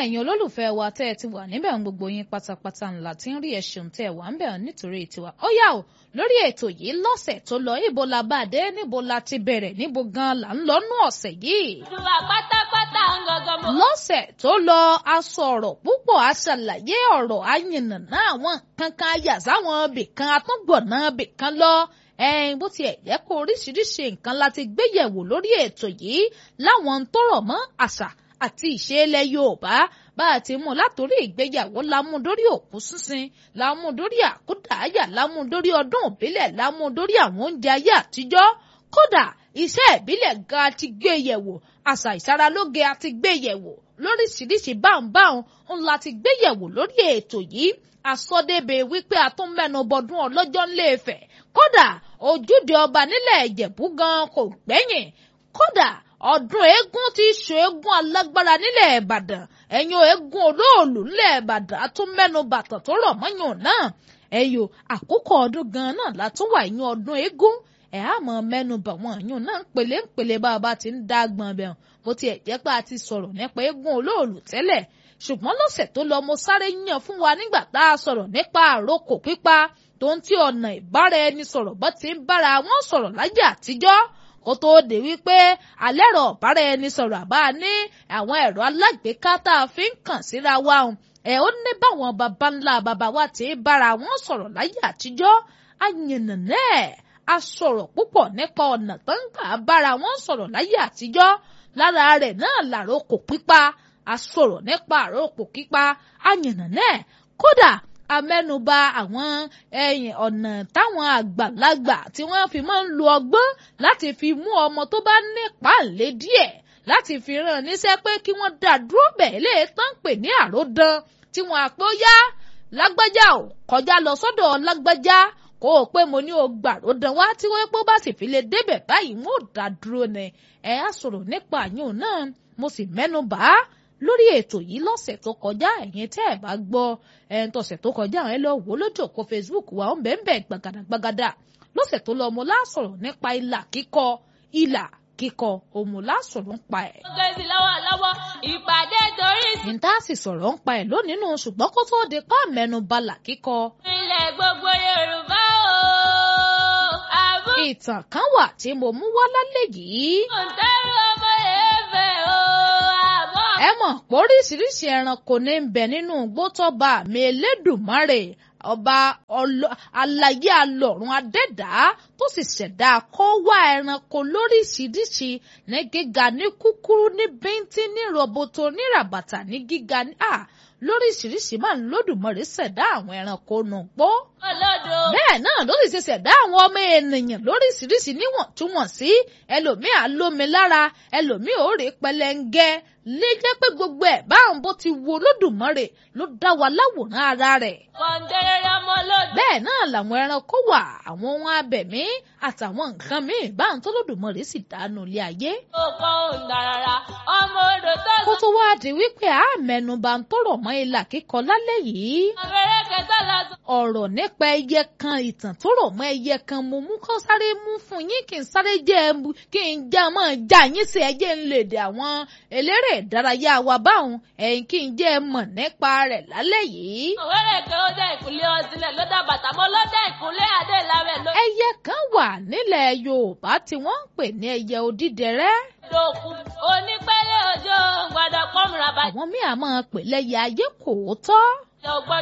ẹ̀yin olólùfẹ́ wa tẹ́ ẹ ti wà níbẹ̀ ń gbogbo yín pátápátá ńlá tí ń rí ẹ̀sùn tẹ́ ẹ wà ń bẹ̀ nítorí tiwa. ó yá o lórí ètò yìí lọ́sẹ̀ tó lọ ibo la bá dé níbo la ti bẹ̀rẹ̀ níbo gan la ń lọ nú ọ̀sẹ̀ yìí. ìwà pátápátá ń gangan mọ́. lọ́sẹ̀ tó lọ a sọ̀rọ̀ púpọ̀ a ṣàlàyé ọ̀rọ̀ ayìnàná àwọn kankan ayà sáwọn ibìkan atúngbọ̀nà ibìkan lọ ẹ̀yin bó tiẹ̀ jẹ́ kó oríṣiríṣi nǹkan la ti gbéyẹ̀wò lórí ètò yìí láwọn tó rọ̀ mọ́ àṣà àti ìṣe ilẹ̀ Yorùbá bá a ti mú látòrí ìgbéyàwó lámú dórí òkú sísin lámú dórí àkúdàáyà lámú dórí ọdún òbílẹ̀ lámú dórí àwọn oúnjẹ ayé àtijọ́ kódà iṣẹ́ ìbílẹ̀ gan ti gbé yẹ̀wò àṣà ìsaralóge àti gbé yẹ̀wò lóríṣiríṣi báńbáń ńlá ti gbé yẹ̀wò lórí ètò yìí àsọdébẹ̀ wípé a tún mẹ́nu bọdún ọlọ́jọ́ ńlẹ́ẹ̀fẹ̀ kódà ojúde ọba nílẹ̀ ìjẹ̀bú gan kò gbẹ́yìn kódà ọdún eégún ti ṣe eégún alágbára nílẹ̀ ìbàdàn ẹ̀yin eégún olóòlù nílẹ̀ ìbàdàn a tún mẹ́nu bàtàn tó rọ̀ mọ́yàn náà ẹ̀yọ àkókò ọdún gan náà la tún wà ẹ̀yin ọdún eégún ẹ̀ á mọ̀ mẹ́nu bà wọ́n ẹ̀yìn náà ń pèlè ń pèlè bá a bá ti ń dá gbọ̀n bẹ̀rùn bó tiẹ̀ jẹ́ pé a ti sọ̀rọ̀ nípa eégún olóòlù tẹ́lẹ̀ ṣùgbọ́n lọ́sẹ̀ tó lọ mo sáré yàn fún wa nígbà tá a sọ̀rọ̀ nípa àrokò pípa tó ń tí ọ̀nà ìbára ẹni sọ̀rọ̀ bọ́ ti ń bára wọn sọ̀rọ̀ láyé àtijọ́ kó tóó dé wípé alẹ́ rọ̀ bára ẹni sọ̀rọ̀ àbá ní àwọn ẹ̀rọ alágbèéká tá a fi ń kàn síra wa hùn ẹ̀ ó ní báwọn baba ńlá baba wa ti ń bára wọn sọ̀rọ̀ láyé àtijọ́ àyànnà ẹ̀ a sọ̀rọ̀ púpọ̀ nípa ọ̀nà tó ń gbà bára wọn sọ̀rọ̀ láyé àtijọ́ lára rẹ̀ náà làrókò pípa a sọ̀rọ̀ nípa àrókò pípa àyànnà ẹ̀ kódà amẹ́nuba àwọn ẹ̀yìn ọ̀nà táwọn àgbàlagbà tí wọ́n fi máa ń lo ọgbọ́n láti fi mú ọmọ tó bá ní pàǹlẹ́ díẹ̀ láti fi ràn níṣẹ́ pé kí wọ́n dá dúró bẹ́ẹ̀ lè tán pè ní àròdàn tí wọ́n àpò yá lágbájá ò kọjá lọ sọ́dọ̀ lágbájá kó o pé mo ní o gbàròdàn wá tí wọ́n pé bá sì fi lè débẹ̀ báyìí wọ́n ò dá dúró ni ẹ̀ á sọ̀rọ̀ nípa àyùn náà mo sì mẹ́nu bà á lórí ètò yìí lọ́sẹ̀ tó kọjá ẹ̀yin tẹ́ ẹ̀ bá gbọ́ ẹ̀ń tọ̀sẹ̀ tó kọjá ẹ̀ lọ wò lójú òpó Facebook wa ó ń bẹ́ẹ̀ bẹ́ẹ̀ gbàgàdàgbàgàdà lọ́sẹ̀ tó lọ mo láṣọ̀rọ̀ nípa ìlà kíkọ ìlà kíkọ òmù láṣọ̀rọ̀ ń pa ẹ̀. ó gbé sí lọ́wọ́lọ́wọ́ ìpàdé torí sí. níta sì sọ̀rọ̀ ń pa ẹ̀ lónìí nù ṣùgbọ́n kó tó di pa mẹ́nu balà kíkọ. ilẹ̀ gbogbo Yorùbá o. àbú ìtàn kan wà tí mo mú wá lálẹ́ yìí. òǹtẹ̀rù ọmọ èèfẹ̀ o. àbọ̀ ẹ mọ̀ pé oríṣiríṣi ẹranko ní ń bẹ nínú igbó tọ́ba mi Elédùmarè ọba ọlọ- alayé alọ̀run adẹ́dàá tó sì ṣẹ̀dá kó wá ẹranko lóríṣiríṣi ní gíga ní kúkúrú ní bíntín ní rọ̀bọ̀tò ní ràbàtà ní gíga ní à lóríṣiríṣi máa ń lódùmarè ṣẹ̀dá àwọn ẹranko nù pọ́ olódo. bẹ́ẹ̀ náà ló sì ṣe ṣẹ̀dá àwọn ọmọ ènìyàn lóríṣiríṣi níwọ̀ntúnwọ̀nsí ẹlòmíì á lómi lára ẹlòmíì ò rí pẹlẹngẹ lè jẹ́ pé gbogbo ẹ̀ báwọn bó ti wo Olódùmarè ló dá wa láwòrán ara rẹ̀ kọ̀ǹdẹ̀rẹ̀ ọmọ olódo. bẹ́ẹ̀ náà làwọn ẹranko wà àwọn ohun abẹ̀mí àtàwọn nǹkan míì báwọn tó Olódùmarè sì dánú ilé ayé òkò òǹdàràrà ọmọ odò tó kó lọ. tó wá di wípé a mẹ́nubà ń tó rọ̀ mọ́ ilà kíkọ lálẹ́ yìí abẹ́rẹ́ kẹta lọ sọ. ọ̀rọ̀ nípa ẹyẹ kan ìtàn tó rọ̀ mọ́ ẹyẹ kan mo mú kó sáré mú fún yín kí n sáré jẹ́ ẹ mú- kí n jẹ́ mọ́ já yín sí ẹyẹ ń lè dè àwọn eléré ìdárayá wa báwọn ẹ̀yìn kí n jẹ́ ẹ mọ̀ nípa rẹ̀ lálẹ́ yìí. òwúrẹ̀ kẹ́ ó dá ìkúnlẹ̀ ọtílẹ̀ ló dá bàtà mọ́ ló dá ìkúnlẹ̀ adé lábẹ́ ló ẹyẹ kan wà nílẹ̀ Yorùbá tí wọ́n ń pè ní ẹyẹ odídẹrẹ́ dòkú onípẹ́lẹ́ òjò gbọ́dọ̀ pọ́nmùrà bàjẹ́ àwọn míì á máa pè lẹ́yẹ ayé kò tọ́ ògbọ́dọ̀